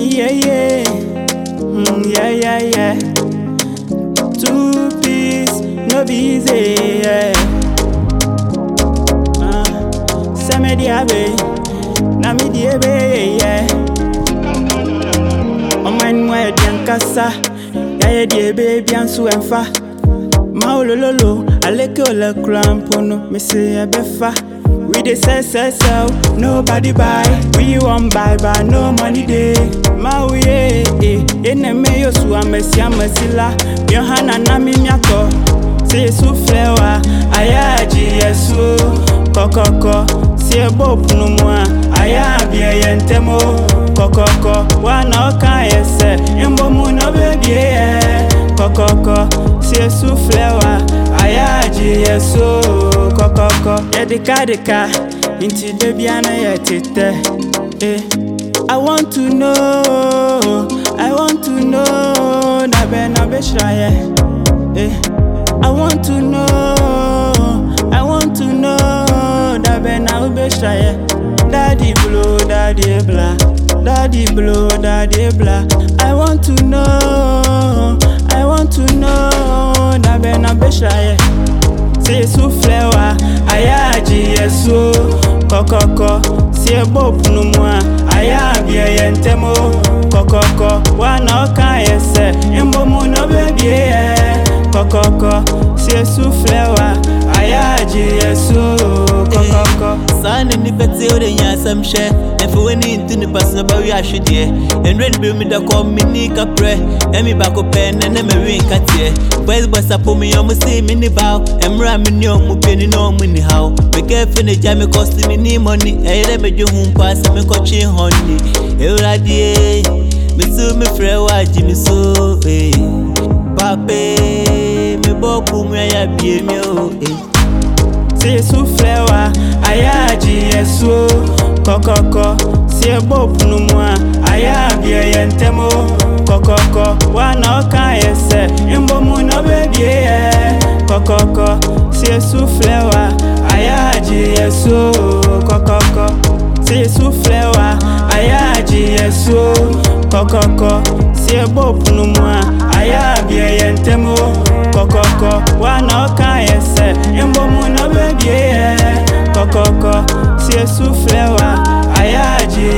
yeah, yeah. Mm, yeah, yeah, yeah. Two piece, no be easy, yeah. Uh, send me the abe, na me the abe, yeah. On my way, Biancasa, yeah, yeah, the baby, and so and fa. Maolololo, aleke ole krampono, me say a befa. We dey sell, sell, sell, nobody buy. We want buy, but no money dey. Maui eh, eh, ene me yo su amesi amesila. Yohana na mi miako, se yesu flewa, ayaji yesu. Kokoko, si ebo punu mua, ayabie yentemo. Kokoko, wana oka yese, imbo mu no baby eh. Kokoko, si yesu flewa, ayaji yesu. Kokoko, yedika dika, inti debiana yetete. Eh. I want to know, I want to know, na be na be shraye. Eh. I want to know, I want to know, na be na be shraye. Daddy blow, daddy blah, daddy blow, daddy blah. I want to know, I want to know, na be na be shraye. Si yesu flewa, ayaji yesu Kokoko, si ebo punu mua Ayabie yentemo Kokoko, wana oka yese Imbo muno baby yeah Kokoko, si yesu flewa Ayaji yesu Kokoko saa ne nipa tie wode nya asɛm hyɛ ɛmfa w'ani nto nipa so na bɛwe ahwedeɛ ɛnwerɛ ne bɛmu da kɔ menni kaprɛ ɛmi baako pɛ nɛ na mawe nkateɛ boys boys apo me ɔmo sei me ne baw ɛmmerɛ a mene ɔmo piani na ɔmo ni haw mekɛfe ne gya me kɔse menni mɔni ɛyɛ dɛ medwe ho mpo a sɛ mekɔtwe hɔne ɛwuradie meso mefrɛ wo agye me so eh. pape mebɔ ko mu ayɛ abie me o eh. Si yesu flewa, ayaji yesu Kokoko, si ebo punu mua Ayabie yentemo Kokoko, wana oka yese Imbo muno baby yeah Kokoko, si yesu flewa Ayaji yesu Kokoko, si yesu flewa Ayaji yesu Kokoko, si ebo punu mua Ayabie yentemo Kokoko, wana oka yese Imbo muno baby yeah Kokoko, si yesu flewa Ayaji